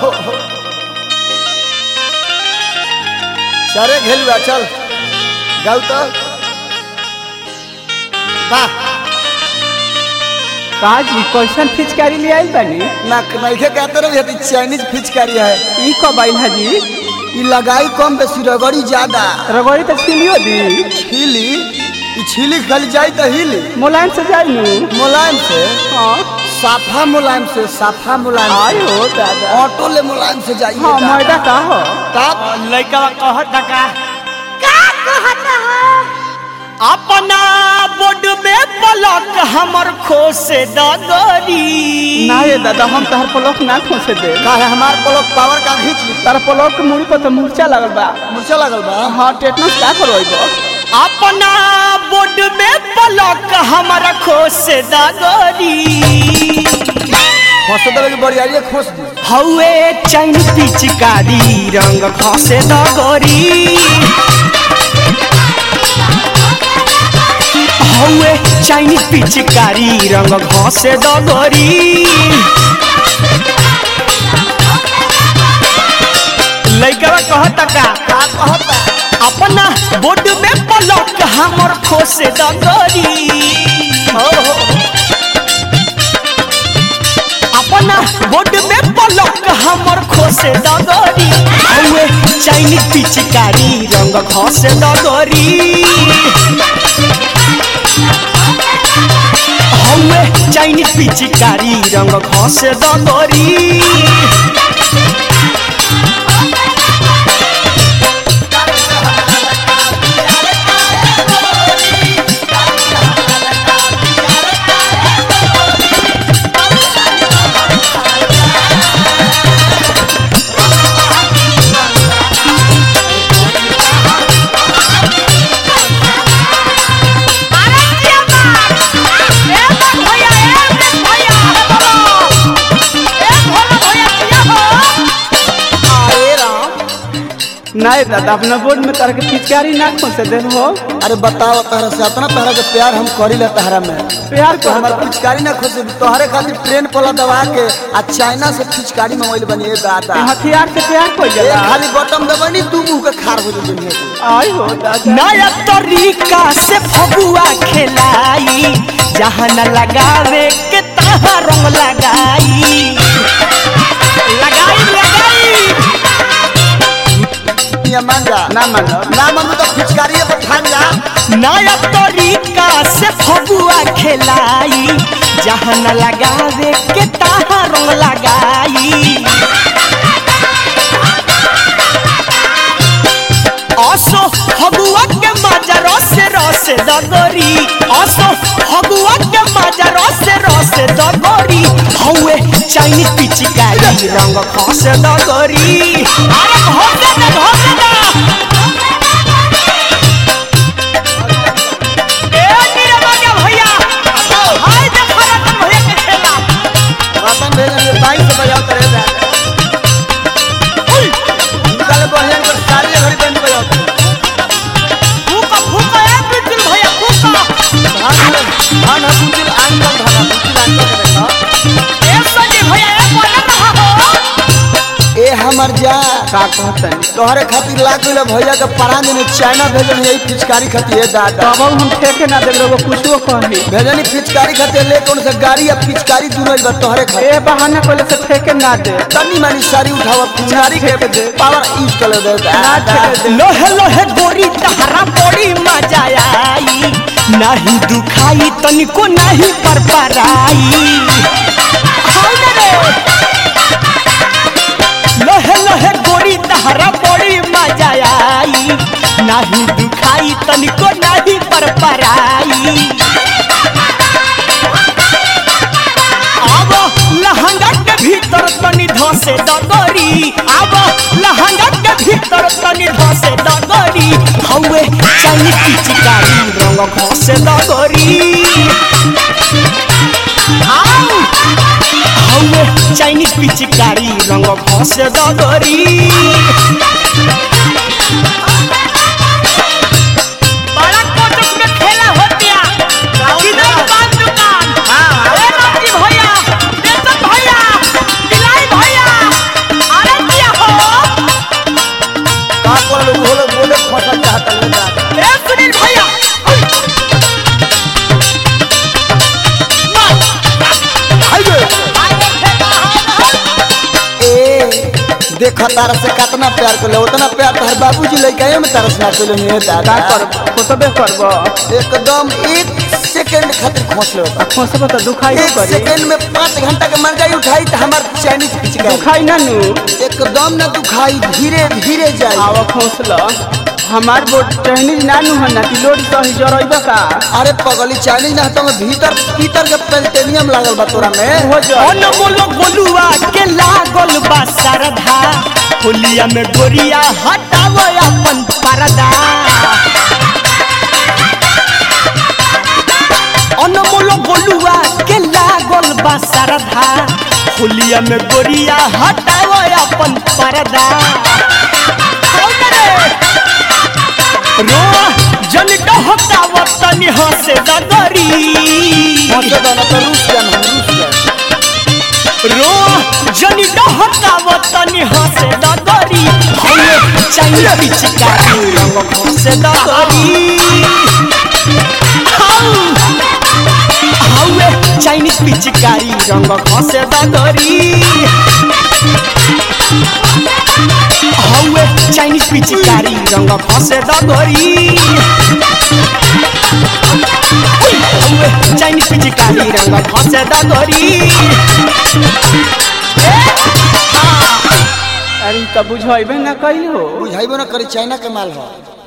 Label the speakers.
Speaker 1: हो हो सारे घेलुआ चल गाउ तो वाह
Speaker 2: काजी कैसन फिचकारी ले आइल बानी
Speaker 1: ना नइखे कहते रहे ये चाइनीज फिचकारी है
Speaker 2: ई कब आइल हाजी
Speaker 1: ई लगाई कम बेसी रगड़ी ज्यादा
Speaker 2: रगड़ी तो छिलियो दी
Speaker 1: छीली ई छीली खाली जाई तो हिली
Speaker 2: मुलायम से जाई नु
Speaker 1: मुलायम से
Speaker 2: हाँ
Speaker 1: साफा मुलायम से साफा मुलायम
Speaker 2: आय
Speaker 1: से
Speaker 2: हो दादा
Speaker 1: ऑटो ले मुलायम से जाइए
Speaker 2: हाँ मैदा का हो
Speaker 1: तब
Speaker 3: लड़का कहत का
Speaker 4: का कहत हो
Speaker 3: अपना बोर्ड में पलक हमर खोसे दगरी
Speaker 2: ना ये दादा हम तहर पलक ना खोसे दे
Speaker 1: का है हमार पलक पावर का खींच ली
Speaker 2: तार पलक के मुड़ी पर तो मूर्छा लगल बा
Speaker 1: मुर्चा लगल बा
Speaker 2: हाँ टेटनस का करवाइबो
Speaker 3: अपना बोर्ड में पलक हमर खोसे दगरी
Speaker 1: फंस देवे की बड़ी आइए खोस दी
Speaker 3: हौए चैन पिचकारी रंग खसे दगरी हौए चाइनीज पिचकारी रंग घसे दगरी लइकवा कहता का
Speaker 1: का कहता
Speaker 3: अपना बोर्ड में पलक हमर खोसे दगरी
Speaker 1: हो हो
Speaker 3: अपना बोर्ड में पलक हमर खोसे दगरी हौए चाइनीज पिचकारी रंग घसे दगरी हौए चाइनीज पिचकारी रंग घसे दगरी
Speaker 4: अरे जिया बात ए बात भैया ए अमृत भैया अरे बाबा ए भोला भैया जिया हो
Speaker 1: अरे राम
Speaker 2: ना ये दादा अपना बोर्ड में तार के फिचकारी ना खोसे दे हो
Speaker 1: अरे बताओ तहरा से इतना तहरा के प्यार हम करी ले तहरा में
Speaker 2: प्यार
Speaker 1: तो
Speaker 2: को
Speaker 1: हमार पिचकारी ना खोसे तोहरे खातिर ट्रेन पला दबा के आ चाइना से पिचकारी मंगवाइल बनी ए दादा
Speaker 2: हथियार से प्यार को
Speaker 1: ए
Speaker 2: जला
Speaker 1: खाली बटन दबानी तू मुंह के खार हो जाई दुनिया के
Speaker 2: आय हो दादा
Speaker 3: नया तरीका से फगुआ खेलाई जहाँ न लगावे के तहाँ रंग लगाई लगाई लगाई
Speaker 1: दुनिया मान जा
Speaker 2: ना मानो
Speaker 1: ना मानू तो पिचकारी पर ठान जा
Speaker 3: नया तरीका से फगुआ खेलाई जहाँ न लगावे के तहाँ रंग लगाई असो फगुआ के मजा रस रस दगरी असो फगुआ के मजा रस रस दगरी हौए चाइनीज पिचकारी रंग खस दगरी अरे भोगे ना भोगे ना ए नीरवा के भैया हाय देखो रतन भैया के खेला
Speaker 1: रतन भेजन बाई से बजाओ करे जा निकाले बहन कर सारी घड़ी बंद बजाओ
Speaker 3: फूका फूका ए बिल्कुल भैया फूका
Speaker 1: धान धान बुझिल आंगल धान बुझिल आंगल के देखो
Speaker 3: ए सजी भैया ए बोले ना हो
Speaker 1: ए हमर जा
Speaker 2: का कहतन
Speaker 1: तोहरे खातिर लाग गइल भैया के परान में चाइना भेजन यही पिचकारी खातिर ए दादा
Speaker 2: तब हम ठेके ना दे लोग कुछो कही
Speaker 1: भेजनी पिचकारी खातिर ले कौन से गाड़ी या पिचकारी दूनो बा तोहरे खातिर
Speaker 2: ए बहाना कोले से ठेके ना दे
Speaker 1: तनी मानी सारी उठावा पिचकारी के
Speaker 2: दे।
Speaker 1: पावर यूज कर दे
Speaker 2: ना ठेके दे
Speaker 3: लोहे लोहे गोरी तहरा बड़ी मजा आई नहीं दुखाई तनिको नहीं पर पराई हाय ना रे। लोहे लोहे गोरी तहरा बड़ी मजा आई नहीं दुखाई तनिको नहीं पर पराई अब लहंगा के भीतर तनी धसे दगरी अब लहंगा के भीतर तनी धसे दगरी हौए चाइनीज पिचकारी रंग घसे दगरी आउ हौए चाइनीज पिचकारी रंग घसे दगरी बड़ा कोटक में खेला होतिया किधर दुकान दुकान ए रामजी भैया देसन भैया दिलाई भैया
Speaker 1: फसल चाहता ले दादा
Speaker 3: ए सुनील भैया
Speaker 1: हाइवे ए देखा तारा से कितना प्यार कर उतना प्यार तोहर बाबूजी लइका में तरस ना कर ले
Speaker 2: का
Speaker 1: दादा
Speaker 2: कर खोसबे करब
Speaker 1: एकदम एक सेकंड खातिर खोस ले
Speaker 2: आ खोसबे तो दुखाई
Speaker 1: एक
Speaker 2: करी
Speaker 1: सेकंड में पाँच घंटा के मंगाई उठाई तो हमार चाइनीज पिचका
Speaker 2: दुखाई ना नु
Speaker 1: एकदम ना दुखाई धीरे धीरे जाई
Speaker 2: आवा खोसल हमार बोट चाइनीज ना नु हना कि लोड सही जरइबा का
Speaker 1: अरे पगली चाइनीज ना तो भीतर भीतर के पेल्टेनियम लागल बा तोरा में
Speaker 2: हो जा
Speaker 3: अनमोल गोलुआ के लागल बा सरधा होलिया में गोरिया हटाव अपन परदा अनमोल गोलुआ के लागल बा सरधा होलिया में गोरिया हटाव अपन परदा कौन रे? रो जन डहकाव तनी हंसे दगरी
Speaker 1: मजे दाना तो रूस जान हम रूस जान
Speaker 3: रो जनी डहकाव तनी हंसे दगरी हमे चाहिए पिचकारी रंग हंसे दगरी हवे चाइनीज पिचकारी रंग हंसे दगरी हवे चाइनीज पिचकारी रंग हंसे दगरी हवे चाइनीज पिचकारी रंग हंसे दगरी
Speaker 2: अरे त बुझइबे ना कइल हो
Speaker 1: बुझाइबो ना करी चाइना के माल हो